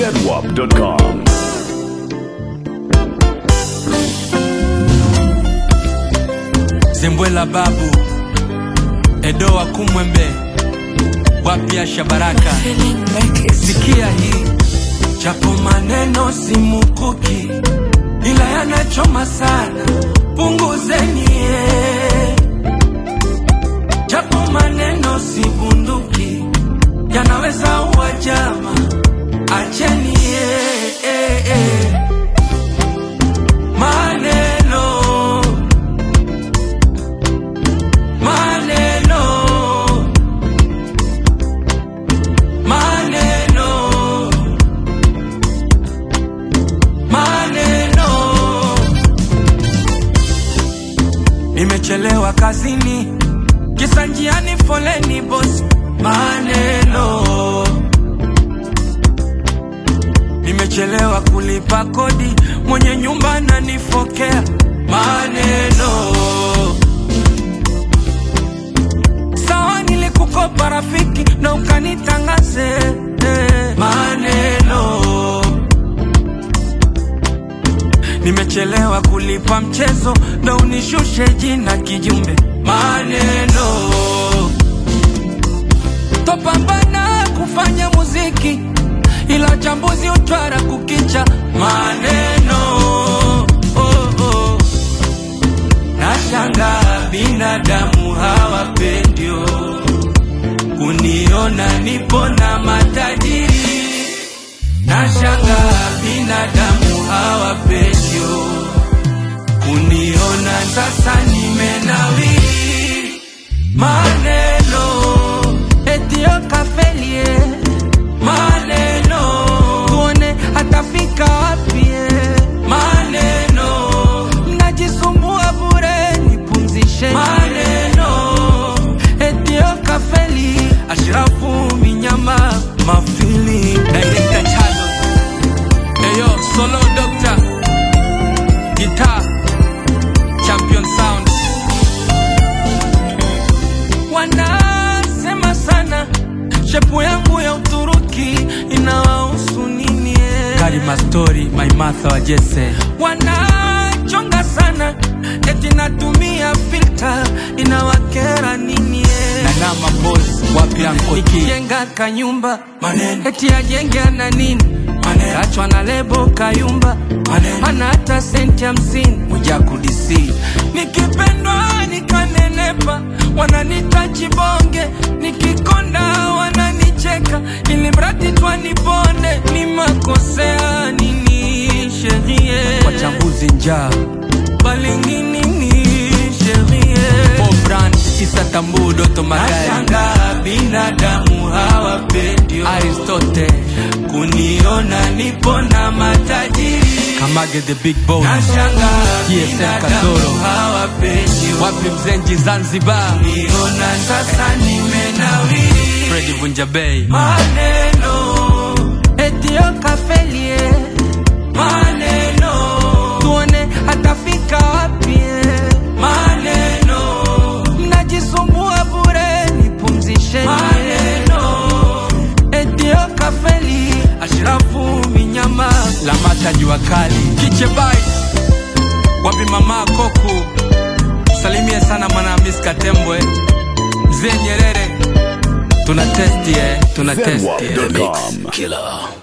zedwap.com. Zembwela babu Edoa Kumwembe wapya Shabaraka, sikia hii, japo maneno si mukuki, ila yanachoma sana, punguzeni eh. japo maneno si bunduki, yanaweza uwa jama, acheni eh, eh, eh. maneno maneno maneno maneno nimechelewa kazini kisa njiani foleni bosi maneno nimechelewa kulipa kodi mwenye nyumba nanifokea maneno sawa nilikukopa rafiki na ukanitangaze eh, maneno nimechelewa kulipa mchezo na unishushe jina kijumbe maneno topambana kufanya muziki ila chambuzi utwara kukicha maneno oh, oh. Nashanga binadamu hawapendio kuniona nipo na matajiri. Nashanga binadamu hawapendio kuniona sasa nimenawiri. Maneno etio kafelie, maneno tuone atafika wapi eh. maneno mnajisumbua bure, nipumzishe maneno etio kafeli ashirafu minyama mafili director chalo eyo solo doctor guitar champion sound wanasema sana shepu yangu ya Uturuki inawahusu nini? eh? Karima story my Martha wa Jesse wanachonga sana eti natumia filter inawakera nini? eh? na nama boss wapi anko nikijenga kanyumba maneno eti ajenge ana nini maneno kachwa na lebo kayumba maneno ana hata senti hamsini moja kudisi nikipendwa nikanenepa wananita chibonge nikikonda wananicheka ili mradi twaniponde ni makosea nini sherie wachambuzi njaa balinginini sherie Brand Isa Tambu Doto Magari Nashanga binadamu hawapendi Aristote kuniona nipo na matajiri Kamage the big boss Nashanga GSM Kasoro hawapendi Wapi Mzenji Zanzibar kuniona sasa nimenawiri Freddy Vunja Bay Maneno Etio kafelie Maneno Tuone atafika wapi eh. Maneno Mnajisumbua bure nipumzishe Maneno Etio kafeli Ashrafu minyama Lamata jua kali Kiche Bites Wapi mama Koku Salimie sana mwana Miss Katembwe Mzee Nyerere Tuna testi eh, tuna testi eh. zedwap.com.